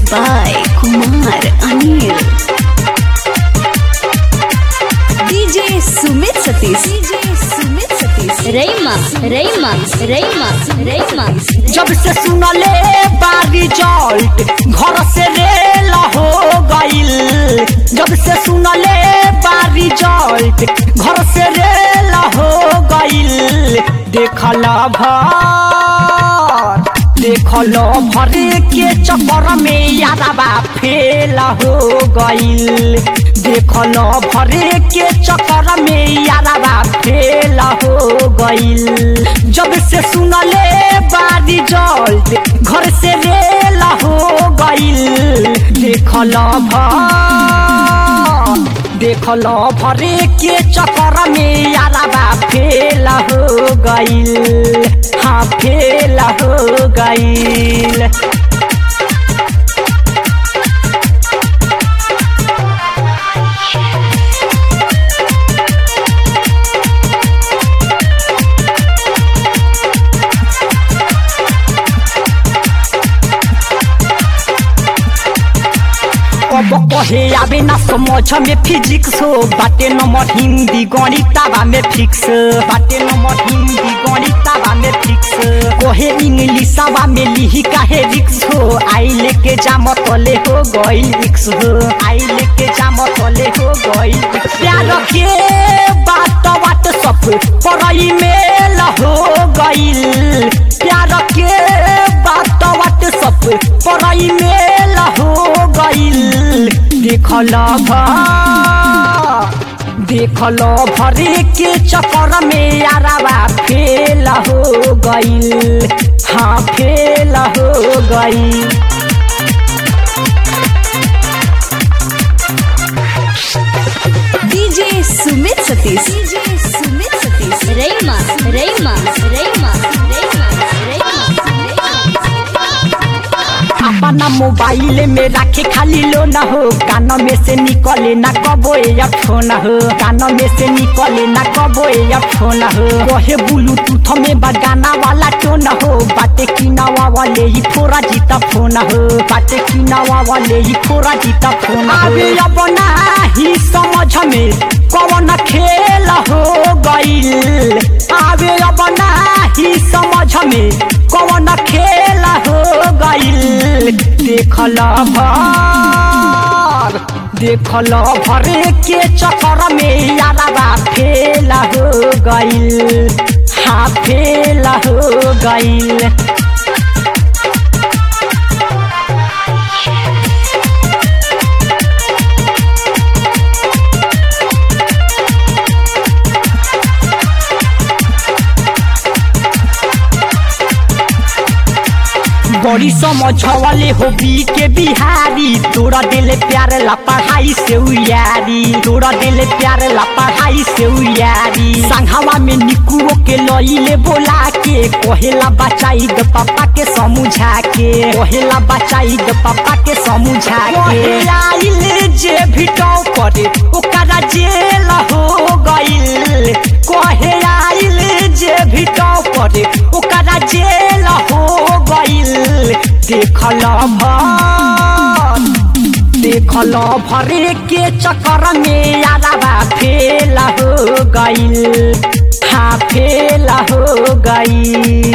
by Kumar Anil. DJ Sumit Satish. DJ Sumit Satish. Rayma, Rayma, Rayma, Rayma. जब से सुनले बारी जल्ट घर से रेल हो गईल जब से सुनले बारी जल्ट घर से रेल हो गईल देखल भर देखल भर के चक्कर में यारबा फेल हो गईल देखल भर के चक्कर में यारबा फेल हो गईल जब से सुनले बारी जल्ट घर से रेल हो गईल देखल भर देखल भरे के चक्कर में यारबा फेल हो गईल हाँ फेल हो गईल अब कहे आवे ना समझ में फिजिक्स हो बाटे नंबर हिंदी गणिताबा में फिक्स बाटे नंबर हिंदी गणिताबा में फिक्स कहे इंग्लिशाबा में लिही काहे रिक्स हो आई लेके जाम तले हो गई रिक्स हो आई लेके जाम तले हो गई प्यार के बात बात सब पढ़ाई मेल हो गईल प्यार के बात बात सब पढ़ाई मेल हो गईल देखल देखल भरे के चक्कर में यारबा फेल हो गईल हाँ फेल हो गईल DJ Sumit Satish. DJ Sumit Satish. Rayma, Rayma, Rayma, Rayma, Rayma. अपना मोबाइल में रखे खाली लो न हो कान में से निकले ना कबो या फोन हो कान में से निकले ना कबो या फोन हो कहे ब्लूटूथ में बगाना वाला टोन हो बाटे किनावा वाले ही थोड़ा जीता फोन हो बाटे किनावा वाले ही थोड़ा जीता फोन अबे अब ही समझ में कौन खेल हो गईल आवे अब ही समझ में कौन खेल हो गईल देखल भर देखल भरे के चक्कर में यारबा फेल हो गईल हाँ फेल हो गईल बड़ी समझ वाले हो बी के बिहारी तोरा दिल प्यार ला पढ़ाई से उयारी तोरा दिल प्यार ला पढ़ाई से उयारी संघवा में निकुओ के लइले बोला के कहेला बचाई द पापा के समझा के कहेला बचाई द पापा के समझा के आइल जे भिटो करे ओकरा जेल हो गइल कहे आइल जे भिटो करे ओकरा जेल हो गइल देखल भर देखल भरे के चक्कर में यारबा फेल हो गईल हाँ फेल हो गईल